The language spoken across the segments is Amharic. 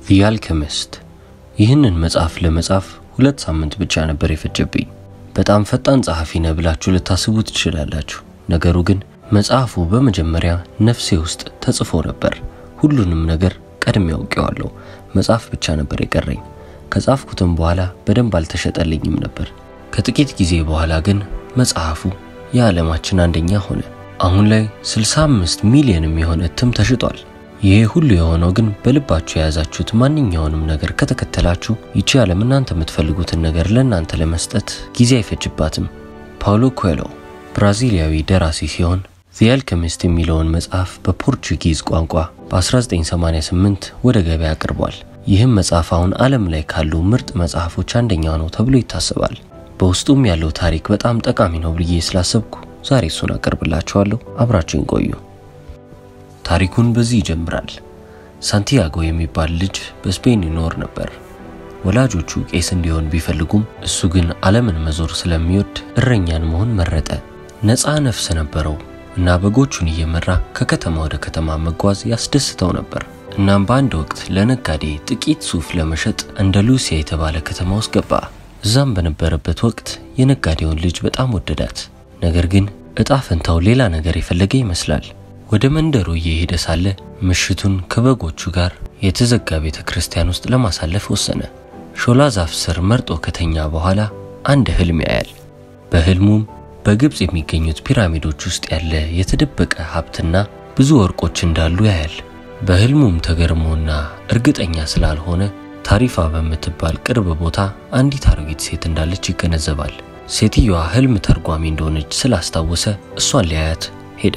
ዚ አልኬሚስት ይህንን መጽሐፍ ለመጻፍ ሁለት ሳምንት ብቻ ነበር የፈጀብኝ። በጣም ፈጣን ጸሐፊ ነህ ብላችሁ ልታስቡ ትችላላችሁ። ነገሩ ግን መጽሐፉ በመጀመሪያ ነፍሴ ውስጥ ተጽፎ ነበር። ሁሉንም ነገር ቀድሜ አውቄዋለሁ። መጽሐፍ ብቻ ነበር የቀረኝ። ከጻፍኩትም በኋላ በደንብ አልተሸጠልኝም ነበር። ከጥቂት ጊዜ በኋላ ግን መጽሐፉ የዓለማችን አንደኛ ሆነ። አሁን ላይ 65 ሚሊዮን የሚሆን እትም ተሽጧል። ይሄ ሁሉ የሆነው ግን በልባችሁ የያዛችሁት ማንኛውንም ነገር ከተከተላችሁ ይቺ ዓለም እናንተ የምትፈልጉትን ነገር ለእናንተ ለመስጠት ጊዜ አይፈጅባትም። ፓውሎ ኮኤሎ ብራዚሊያዊ ደራሲ ሲሆን ዚ አልኬሚስት የሚለውን መጽሐፍ በፖርቹጊዝ ቋንቋ በ1988 ወደ ገበያ አቅርቧል። ይህም መጽሐፍ አሁን ዓለም ላይ ካሉ ምርጥ መጽሐፎች አንደኛው ነው ተብሎ ይታሰባል። በውስጡም ያለው ታሪክ በጣም ጠቃሚ ነው ብዬ ስላሰብኩ ዛሬ እሱን አቀርብላችኋለሁ። አብራችሁን ቆዩ። ታሪኩን በዚህ ይጀምራል። ሳንቲያጎ የሚባል ልጅ በስፔን ይኖር ነበር። ወላጆቹ ቄስ እንዲሆን ቢፈልጉም እሱ ግን ዓለምን መዞር ስለሚወድ እረኛን መሆን መረጠ። ነፃ ነፍስ ነበረው እና በጎቹን እየመራ ከከተማ ወደ ከተማ መጓዝ ያስደስተው ነበር። እናም በአንድ ወቅት ለነጋዴ ጥቂት ሱፍ ለመሸጥ እንደ ሉሲያ የተባለ ከተማ ውስጥ ገባ። እዛም በነበረበት ወቅት የነጋዴውን ልጅ በጣም ወደዳት። ነገር ግን እጣ ፈንታው ሌላ ነገር የፈለገ ይመስላል። ወደ መንደሩ እየሄደ ሳለ ምሽቱን ከበጎቹ ጋር የተዘጋ ቤተ ክርስቲያን ውስጥ ለማሳለፍ ወሰነ። ሾላ ዛፍ ስር መርጦ ከተኛ በኋላ አንድ ህልም ያያል። በህልሙም በግብፅ የሚገኙት ፒራሚዶች ውስጥ ያለ የተደበቀ ሀብትና ብዙ ወርቆች እንዳሉ ያያል። በህልሙም ተገርሞና እርግጠኛ ስላልሆነ ታሪፋ በምትባል ቅርብ ቦታ አንዲት አሮጊት ሴት እንዳለች ይገነዘባል። ሴትየዋ ህልም ተርጓሚ እንደሆነች ስላስታወሰ እሷን ሊያያት ሄደ።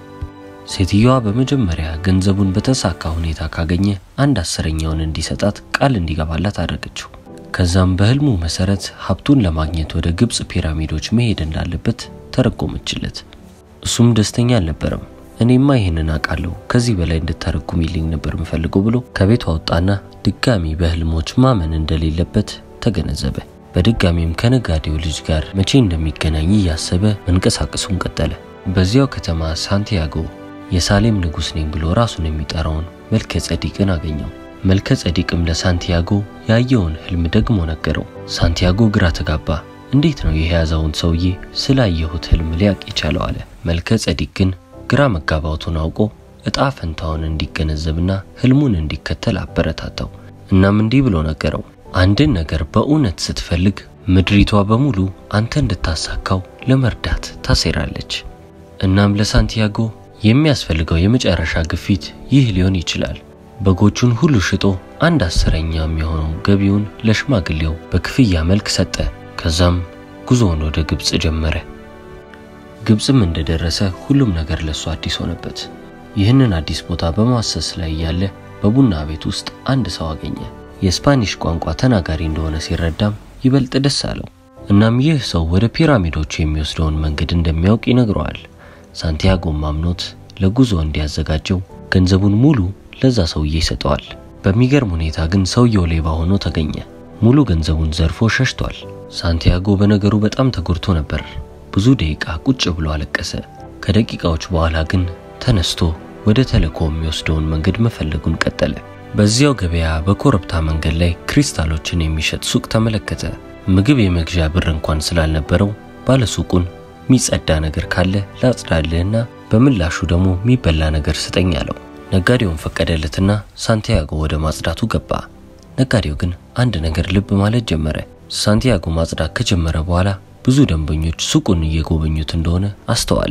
ሴትየዋ በመጀመሪያ ገንዘቡን በተሳካ ሁኔታ ካገኘ አንድ አስረኛውን እንዲሰጣት ቃል እንዲገባላት አደረገችው። ከዛም በህልሙ መሰረት ሀብቱን ለማግኘት ወደ ግብፅ ፒራሚዶች መሄድ እንዳለበት ተረጎመችለት። እሱም ደስተኛ አልነበረም። እኔማ ይህንን አውቃለሁ፣ ከዚህ በላይ እንድተረጉሚልኝ ነበር የምፈልገው ብሎ ከቤቷ ወጣና ድጋሚ በህልሞች ማመን እንደሌለበት ተገነዘበ። በድጋሚም ከነጋዴው ልጅ ጋር መቼ እንደሚገናኝ እያሰበ መንቀሳቀሱን ቀጠለ። በዚያው ከተማ ሳንቲያጎ የሳሌም ንጉሥ ነኝ ብሎ ራሱን የሚጠራውን መልከ ጸዲቅን አገኘው። መልከ ጸዲቅም ለሳንቲያጎ ያየውን ህልም ደግሞ ነገረው። ሳንቲያጎ ግራ ተጋባ። እንዴት ነው የያዘውን ሰውዬ ስላየሁት ህልም ሊያቅ የቻለው አለ። መልከ ጸዲቅ ግን ግራ መጋባቱን አውቆ እጣ ፈንታውን እንዲገነዘብና ህልሙን እንዲከተል አበረታታው። እናም እንዲህ ብሎ ነገረው። አንድን ነገር በእውነት ስትፈልግ ምድሪቷ በሙሉ አንተ እንድታሳካው ለመርዳት ታሴራለች። እናም ለሳንቲያጎ የሚያስፈልገው የመጨረሻ ግፊት ይህ ሊሆን ይችላል። በጎቹን ሁሉ ሽጦ አንድ አስረኛ የሚሆነው ገቢውን ለሽማግሌው በክፍያ መልክ ሰጠ። ከዛም ጉዞውን ወደ ግብፅ ጀመረ። ግብፅም እንደደረሰ ሁሉም ነገር ለሱ አዲስ ሆነበት። ይህንን አዲስ ቦታ በማሰስ ላይ ያለ በቡና ቤት ውስጥ አንድ ሰው አገኘ። የስፓኒሽ ቋንቋ ተናጋሪ እንደሆነ ሲረዳም ይበልጥ ደስ አለው። እናም ይህ ሰው ወደ ፒራሚዶቹ የሚወስደውን መንገድ እንደሚያውቅ ይነግረዋል። ሳንቲያጎም ማምኖት ለጉዞ እንዲያዘጋጀው ገንዘቡን ሙሉ ለዛ ሰውዬ ይሰጠዋል። በሚገርም ሁኔታ ግን ሰውየው ሌባ ሆኖ ተገኘ። ሙሉ ገንዘቡን ዘርፎ ሸሽቷል። ሳንቲያጎ በነገሩ በጣም ተጎድቶ ነበር። ብዙ ደቂቃ ቁጭ ብሎ አለቀሰ። ከደቂቃዎች በኋላ ግን ተነስቶ ወደ ተልእኮ የሚወስደውን መንገድ መፈለጉን ቀጠለ። በዚያው ገበያ በኮረብታ መንገድ ላይ ክሪስታሎችን የሚሸጥ ሱቅ ተመለከተ። ምግብ የመግዣ ብር እንኳን ስላልነበረው ባለሱቁን የሚጸዳ ነገር ካለ ላጽዳልህና በምላሹ ደግሞ የሚበላ ነገር ስጠኝ አለው። ነጋዴውን ፈቀደለትና ሳንቲያጎ ወደ ማጽዳቱ ገባ። ነጋዴው ግን አንድ ነገር ልብ ማለት ጀመረ። ሳንቲያጎ ማጽዳት ከጀመረ በኋላ ብዙ ደንበኞች ሱቁን እየጎበኙት እንደሆነ አስተዋለ።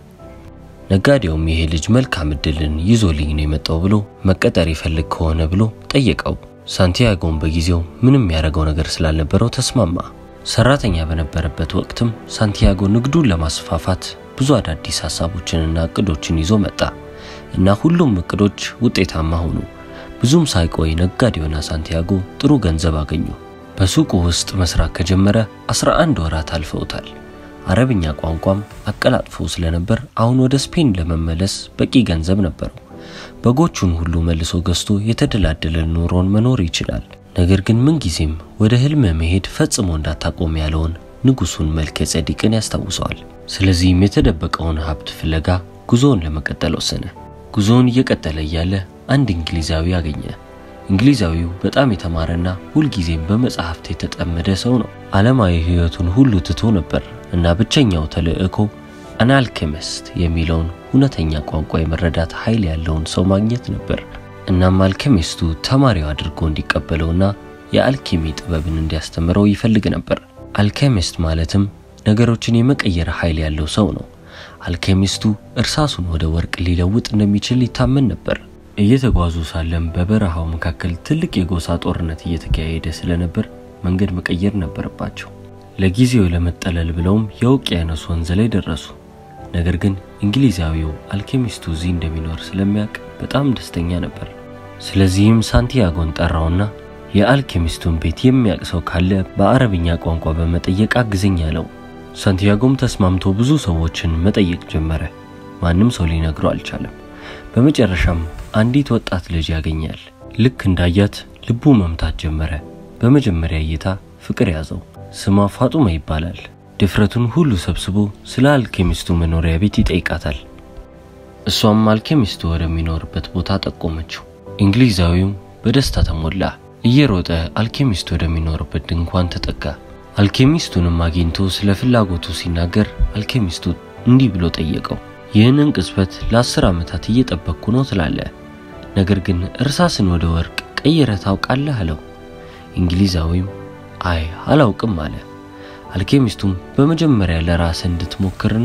ነጋዴውም ይሄ ልጅ መልካም እድልን ይዞልኝ ነው የመጣው ብሎ መቀጠር ይፈልግ ከሆነ ብሎ ጠየቀው። ሳንቲያጎም በጊዜው ምንም ያደረገው ነገር ስላልነበረው ተስማማ። ሰራተኛ በነበረበት ወቅትም ሳንቲያጎ ንግዱን ለማስፋፋት ብዙ አዳዲስ ሀሳቦችንና እቅዶችን ይዞ መጣ እና ሁሉም እቅዶች ውጤታማ ሆኑ። ብዙም ሳይቆይ ነጋዴውና ሳንቲያጎ ጥሩ ገንዘብ አገኙ። በሱቁ ውስጥ መስራት ከጀመረ 11 ወራት አልፈውታል። አረብኛ ቋንቋም አቀላጥፎ ስለነበር አሁን ወደ ስፔን ለመመለስ በቂ ገንዘብ ነበረው። በጎቹን ሁሉ መልሶ ገዝቶ የተደላደለ ኑሮን መኖር ይችላል። ነገር ግን ምንጊዜም ወደ ህልም መሄድ ፈጽሞ እንዳታቆም ያለውን ንጉሱን መልከ ጸዲቅን ያስታውሰዋል። ስለዚህም የተደበቀውን ሀብት ፍለጋ ጉዞውን ለመቀጠል ወሰነ። ጉዞውን እየቀጠለ እያለ አንድ እንግሊዛዊ አገኘ። እንግሊዛዊው በጣም የተማረና ሁልጊዜም በመጽሐፍት የተጠመደ ሰው ነው። ዓለማዊ ሕይወቱን ሁሉ ትቶ ነበር እና ብቸኛው ተልዕኮ አን አልኬሚስት የሚለውን እውነተኛ ቋንቋ የመረዳት ኃይል ያለውን ሰው ማግኘት ነበር። እናም አልኬሚስቱ ተማሪው አድርጎ እንዲቀበለውና የአልኬሚ ጥበብን እንዲያስተምረው ይፈልግ ነበር። አልኬሚስት ማለትም ነገሮችን የመቀየር ኃይል ያለው ሰው ነው። አልኬሚስቱ እርሳሱን ወደ ወርቅ ሊለውጥ እንደሚችል ይታመን ነበር። እየተጓዙ ሳለም በበረሃው መካከል ትልቅ የጎሳ ጦርነት እየተካሄደ ስለነበር መንገድ መቀየር ነበረባቸው። ለጊዜው ለመጠለል ብለውም የውቅያኖስ ወንዝ ላይ ደረሱ። ነገር ግን እንግሊዛዊው አልኬሚስቱ እዚህ እንደሚኖር ስለሚያውቅ በጣም ደስተኛ ነበር። ስለዚህም ሳንቲያጎን ጠራውና የአልኬሚስቱን ቤት የሚያውቅ ሰው ካለ በአረብኛ ቋንቋ በመጠየቅ አግዘኝ አለው። ሳንቲያጎም ተስማምቶ ብዙ ሰዎችን መጠየቅ ጀመረ። ማንም ሰው ሊነግረው አልቻለም። በመጨረሻም አንዲት ወጣት ልጅ ያገኛል። ልክ እንዳያት ልቡ መምታት ጀመረ። በመጀመሪያ እይታ ፍቅር ያዘው። ስሟ ፋጡማ ይባላል። ድፍረቱን ሁሉ ሰብስቦ ስለ አልኬሚስቱ መኖሪያ ቤት ይጠይቃታል። እሷም አልኬሚስቱ ወደሚኖርበት ቦታ ጠቆመችው። እንግሊዛዊውም በደስታ ተሞላ። እየሮጠ አልኬሚስቱ ወደሚኖርበት ድንኳን ተጠጋ። አልኬሚስቱንም አግኝቶ ስለ ፍላጎቱ ሲናገር አልኬሚስቱ እንዲህ ብሎ ጠየቀው። ይህንን ቅጽበት ለአስር ዓመታት እየጠበቅኩ ነው ትላለ፣ ነገር ግን እርሳስን ወደ ወርቅ ቀይረ ታውቃለህ አለው። እንግሊዛዊም አይ አላውቅም አለ። አልኬሚስቱም በመጀመሪያ ለራስህ እንድትሞክርና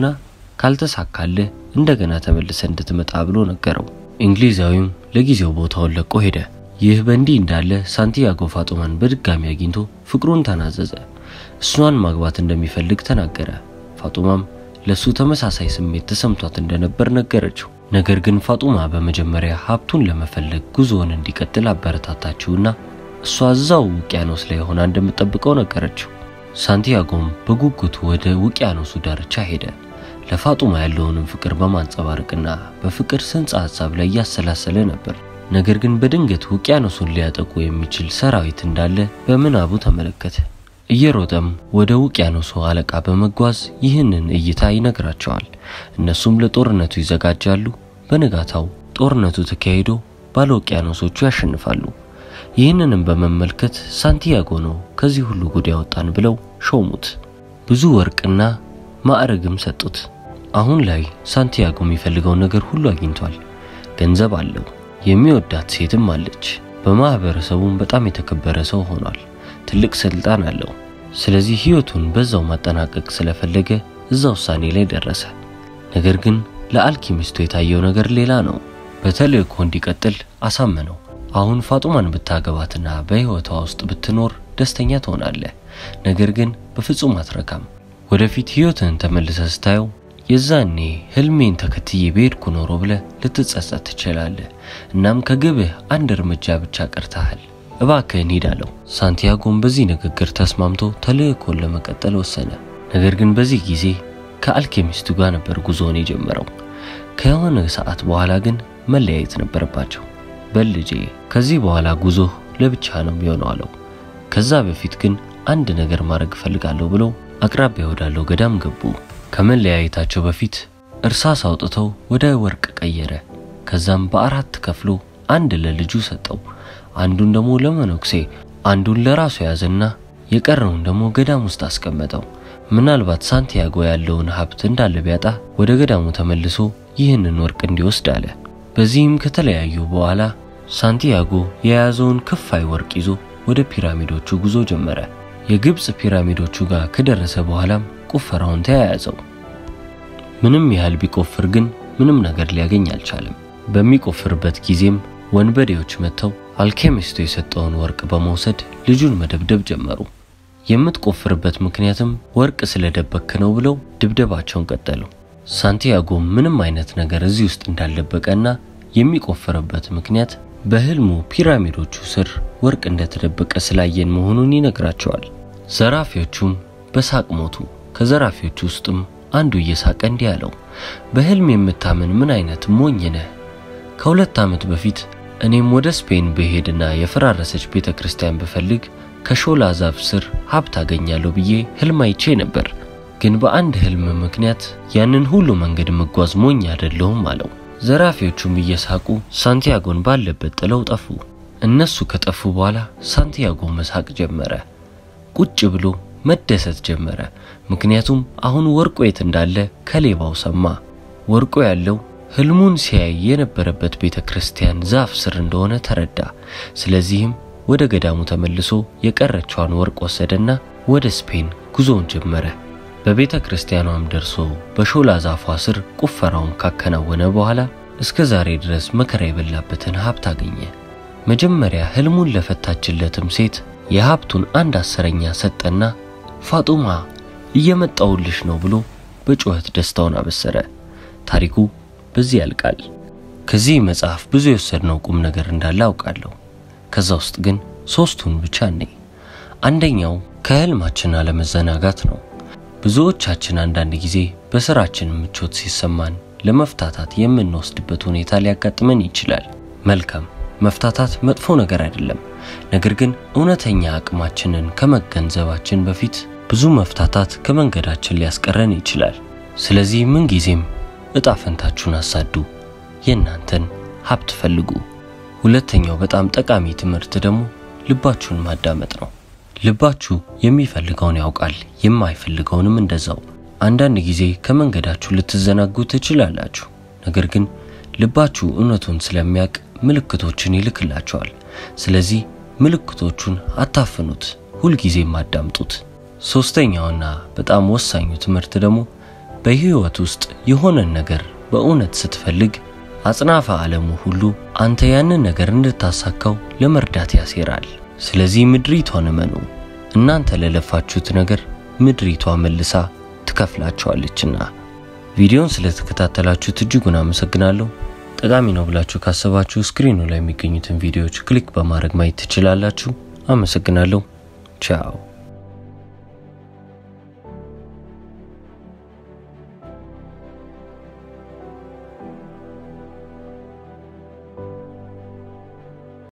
ካልተሳካልህ እንደገና ተመልሰ እንድትመጣ ብሎ ነገረው። እንግሊዛዊም ለጊዜው ቦታውን ለቆ ሄደ። ይህ በእንዲህ እንዳለ ሳንቲያጎ ፋጡማን በድጋሚ አግኝቶ ፍቅሩን ተናዘዘ። እሷን ማግባት እንደሚፈልግ ተናገረ። ፋጡማም ለሱ ተመሳሳይ ስሜት ተሰምቷት እንደነበር ነገረችው። ነገር ግን ፋጡማ በመጀመሪያ ሀብቱን ለመፈለግ ጉዞውን እንዲቀጥል አበረታታችውና እሷ እዛው ውቅያኖስ ላይ ሆና እንደምትጠብቀው ነገረችው። ሳንቲያጎም በጉጉቱ ወደ ውቅያኖሱ ዳርቻ ሄደ። ለፋጡማ ያለውንም ፍቅር በማንጸባረቅና በፍቅር ጽንሰ ሐሳብ ላይ እያሰላሰለ ነበር። ነገር ግን በድንገት ውቅያኖሱን ሊያጠቁ የሚችል ሰራዊት እንዳለ በምናቡ ተመለከተ። እየሮጠም ወደ ውቅያኖሱ አለቃ በመጓዝ ይህንን እይታ ይነግራቸዋል። እነሱም ለጦርነቱ ይዘጋጃሉ። በንጋታው ጦርነቱ ተካሂዶ ባለ ውቅያኖሶቹ ያሸንፋሉ። ይህንንም በመመልከት ሳንቲያጎ ነው ከዚህ ሁሉ ጉድ ያወጣን ብለው ሾሙት። ብዙ ወርቅና ማዕረግም ሰጡት። አሁን ላይ ሳንቲያጎ የሚፈልገውን ነገር ሁሉ አግኝቷል። ገንዘብ አለው። የሚወዳት ሴትም አለች። በማህበረሰቡም በጣም የተከበረ ሰው ሆኗል። ትልቅ ስልጣን አለው። ስለዚህ ህይወቱን በዛው ማጠናቀቅ ስለፈለገ እዛ ውሳኔ ላይ ደረሰ። ነገር ግን ለአልኪሚስቱ የታየው ነገር ሌላ ነው። በተልእኮ እንዲቀጥል አሳመነው። አሁን ፋጡማን ብታገባትና በህይወቷ ውስጥ ብትኖር ደስተኛ ትሆናለህ። ነገር ግን በፍጹም አትረካም። ወደፊት ህይወትን ተመልሰ ስታየው የዛኔ ህልሜን ተከትዬ በሄድኩ ኖሮ ብለህ ልትጸጸት ትችላለህ። እናም ከግብህ አንድ እርምጃ ብቻ ቀርተሃል። እባክህን ሂድ አለው። ሳንቲያጎም በዚህ ንግግር ተስማምቶ ተልእኮን ለመቀጠል ወሰነ። ነገር ግን በዚህ ጊዜ ከአልኬሚስቱ ጋር ነበር ጉዞውን የጀመረው። ከሆነ ሰዓት በኋላ ግን መለያየት ነበረባቸው። በል ልጄ፣ ከዚህ በኋላ ጉዞህ ለብቻ ነው የሚሆነው አለው። ከዛ በፊት ግን አንድ ነገር ማድረግ እፈልጋለሁ ብለው አቅራቢያ ወዳለው ገዳም ገቡ። ከመለያየታቸው በፊት እርሳስ አውጥተው ወደ ወርቅ ቀየረ። ከዛም በአራት ከፍሎ አንድ ለልጁ ሰጠው። አንዱን ደግሞ ለመነኩሴ፣ አንዱን ለራሱ ያዘና የቀረውን ደግሞ ገዳም ውስጥ አስቀመጠው። ምናልባት ሳንቲያጎ ያለውን ሀብት እንዳለ ቢያጣ ወደ ገዳሙ ተመልሶ ይህንን ወርቅ እንዲወስድ አለ። በዚህም ከተለያዩ በኋላ ሳንቲያጎ የያዘውን ክፋይ ወርቅ ይዞ ወደ ፒራሚዶቹ ጉዞ ጀመረ። የግብፅ ፒራሚዶቹ ጋር ከደረሰ በኋላም ቁፈራውን ተያያዘው። ምንም ያህል ቢቆፍር ግን ምንም ነገር ሊያገኝ አልቻለም። በሚቆፍርበት ጊዜም ወንበዴዎች መጥተው አልኬሚስቱ የሰጠውን ወርቅ በመውሰድ ልጁን መደብደብ ጀመሩ። የምትቆፍርበት ምክንያትም ወርቅ ስለደበክ ነው ብለው ድብደባቸውን ቀጠሉ። ሳንቲያጎ ምንም አይነት ነገር እዚህ ውስጥ እንዳልደበቀና የሚቆፍርበት ምክንያት በህልሙ ፒራሚዶቹ ስር ወርቅ እንደተደበቀ ስላየን መሆኑን ይነግራቸዋል። ዘራፊዎቹም በሳቅ ሞቱ። ከዘራፊዎቹ ውስጥም አንዱ እየሳቀ እንዲህ አለው፣ በህልም የምታምን ምን አይነት ሞኝ ነህ? ከሁለት ዓመት በፊት እኔም ወደ ስፔን ብሄድና የፈራረሰች ቤተ ክርስቲያን ብፈልግ ከሾላ ዛፍ ስር ሀብት አገኛለሁ ብዬ ህልም አይቼ ነበር። ግን በአንድ ህልም ምክንያት ያንን ሁሉ መንገድ መጓዝ ሞኝ አይደለሁም አለው። ዘራፊዎቹም እየሳቁ ሳንቲያጎን ባለበት ጥለው ጠፉ። እነሱ ከጠፉ በኋላ ሳንቲያጎ መሳቅ ጀመረ። ቁጭ ብሎ መደሰት ጀመረ። ምክንያቱም አሁን ወርቆ የት እንዳለ ከሌባው ሰማ። ወርቆ ያለው ህልሙን ሲያይ የነበረበት ቤተ ክርስቲያን ዛፍ ስር እንደሆነ ተረዳ። ስለዚህም ወደ ገዳሙ ተመልሶ የቀረችዋን ወርቅ ወሰደና ወደ ስፔን ጉዞውን ጀመረ። በቤተ ክርስቲያኗም ደርሶ በሾላ ዛፏ ስር ቁፈራውን ካከናወነ በኋላ እስከ ዛሬ ድረስ መከራ የበላበትን ሀብት አገኘ። መጀመሪያ ህልሙን ለፈታችለትም ሴት የሀብቱን አንድ አስረኛ ሰጠና ፋጡማ እየመጣውልሽ ነው ብሎ በጩኸት ደስታውን አበሰረ። ታሪኩ በዚህ ያልቃል። ከዚህ መጽሐፍ ብዙ የወሰድነው ቁም ነገር እንዳለ አውቃለሁ። ከዛ ውስጥ ግን ሶስቱን ብቻ ነኝ። አንደኛው ከህልማችን አለመዘናጋት ነው። ብዙዎቻችን አንዳንድ ጊዜ በስራችን ምቾት ሲሰማን ለመፍታታት የምንወስድበት ሁኔታ ሊያጋጥመን ይችላል። መልካም መፍታታት መጥፎ ነገር አይደለም። ነገር ግን እውነተኛ አቅማችንን ከመገንዘባችን በፊት ብዙ መፍታታት ከመንገዳችን ሊያስቀረን ይችላል። ስለዚህ ምንጊዜም እጣ ፈንታችሁን አሳዱ፣ የእናንተን ሀብት ፈልጉ። ሁለተኛው በጣም ጠቃሚ ትምህርት ደግሞ ልባችሁን ማዳመጥ ነው። ልባችሁ የሚፈልገውን ያውቃል፣ የማይፈልገውንም እንደዛው። አንዳንድ ጊዜ ከመንገዳችሁ ልትዘናጉ ትችላላችሁ። ነገር ግን ልባችሁ እውነቱን ስለሚያውቅ ምልክቶችን ይልክላቸዋል። ስለዚህ ምልክቶቹን አታፍኑት፣ ሁልጊዜም አዳምጡት። ሶስተኛውና በጣም ወሳኙ ትምህርት ደግሞ በህይወት ውስጥ የሆነን ነገር በእውነት ስትፈልግ አጽናፈ ዓለሙ ሁሉ አንተ ያንን ነገር እንድታሳካው ለመርዳት ያሴራል። ስለዚህ ምድሪቷን እመኑ። እናንተ ለለፋችሁት ነገር ምድሪቷ መልሳ ትከፍላቸዋለችና። ቪዲዮን ስለተከታተላችሁት እጅጉን አመሰግናለሁ። ጠቃሚ ነው ብላችሁ ካሰባችሁ ስክሪኑ ላይ የሚገኙትን ቪዲዮዎች ክሊክ በማድረግ ማየት ትችላላችሁ። አመሰግናለሁ። ቻው